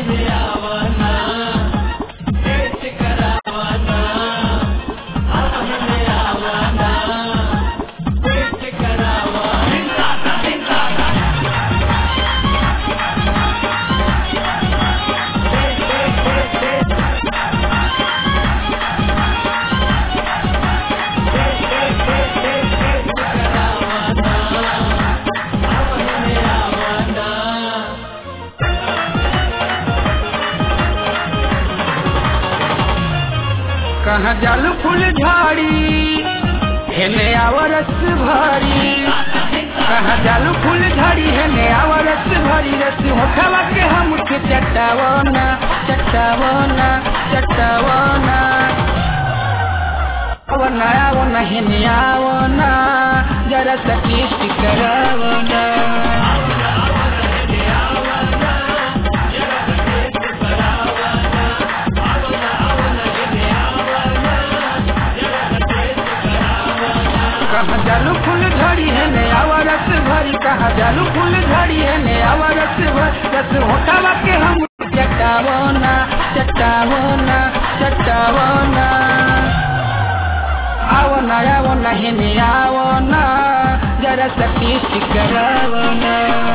कहाँ जालू फूल झाड़ी हेने आवरस भरी कहाँ जालू फूल झड़ी हेने आवरस भरी रस होठवा के हम के चटावना चटावना चटावना आवना आवना हेने आवना जरा सा टेस्ट करावना कहाँ जालू फूल झड़ी है नया रस भरी कहाँ जालू फूल झड़ी है नया रस भरी रस होटावा के हम चटावना चटावना चटावना आवना आवना है नया आवना जरा सा टेस्ट करावना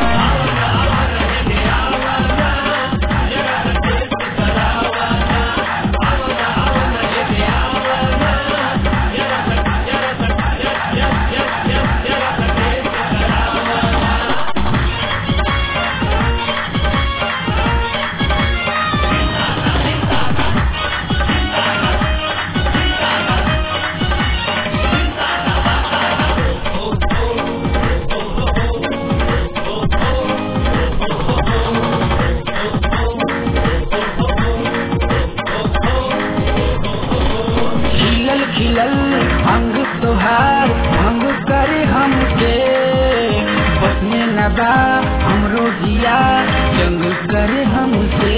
खिलल खिलल अंग तोहार भंग करे हमके बसने नबा हमरो जिया जंग करे हमसे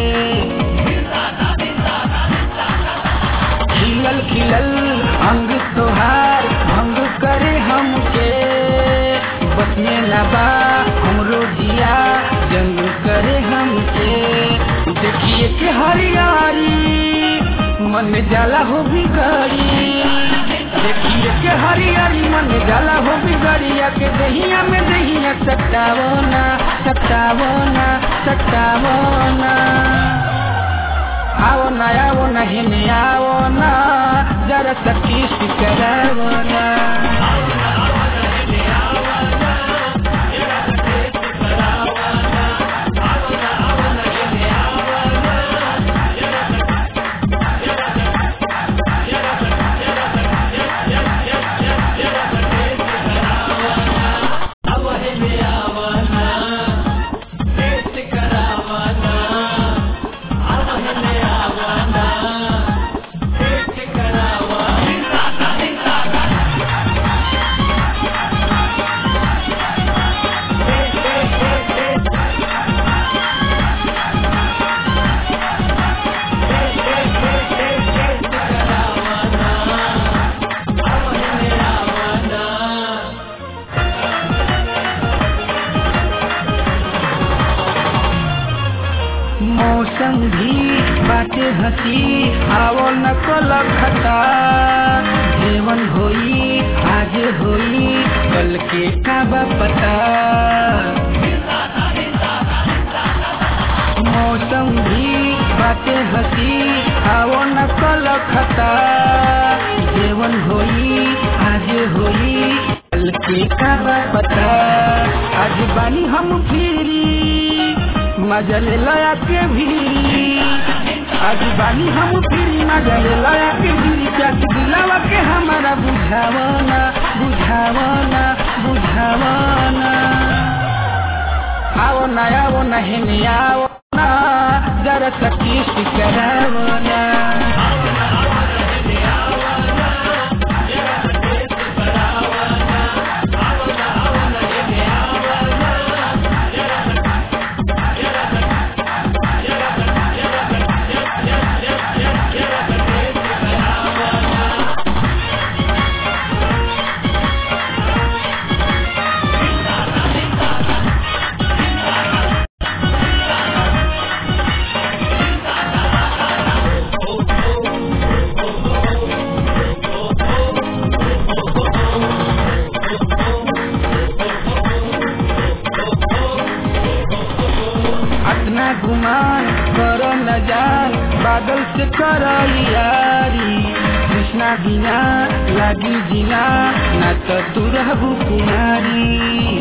खिलल खिलल अंग तोहार भंग करे हमके बसने नबा हमरो जिया जंग करे हमसे देखिए के हरियारी मन में जाला हो बिगाड़ी देखिए के हरियारी मन में जाला हो बिगाड़िया के दहिया में दहिया सटावना सटावना सटावना आओ ना आओ ना हिने आओ ना जरा सा किस करावना मौसम भी बाटे हसी आवो न खता जीवन होई आज होई कल के काबा पता मौसम भी बाटे हसी आवो न खता जीवन होई आज होई कल के काबा पता आज बानी हम फिरी मजल लया के भी आज बानी हम फिरी मजल लया के भी चाट दिलावा के हमारा बुझावना बुझावना बुझावना आओ ना आओ ना हेने आओ ना जरा सा किस करावना गुमान कर न जान बादल से कर यारी कृष्णा बिना लागी जिना ना तो तू रहबू कुमारी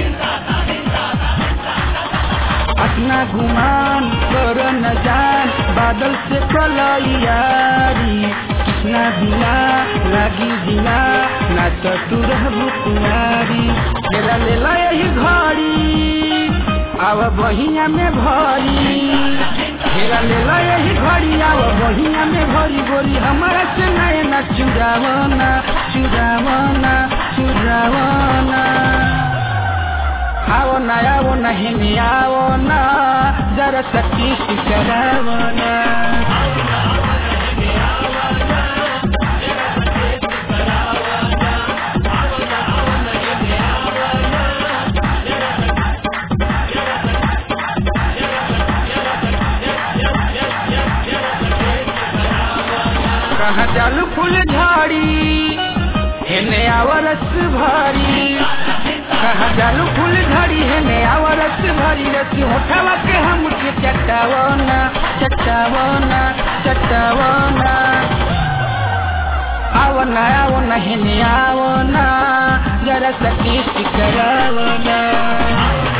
अपना गुमान कर न जान बादल से कल यारी कृष्णा बिना लागी जिना ना तो तू रहबू कुमारी मेरा लेला यही घड़ी आव बहिया में भरी मेरा लेला यही घड़ी आव बहिया में भरी बोली हमारा से नए न चुरावना चुरावना चुरावना आओ ना आओ नहीं आओ ना जरा सखी करावना कहाँ चालू फूल झाड़ी हेने आवरस भारी कहाँ चालू फूल झाड़ी हेने आवरस भारी रसी होठावा के हम के चटावना चटावना चटावना आवना आवना हेने आवना जरा सकी करावना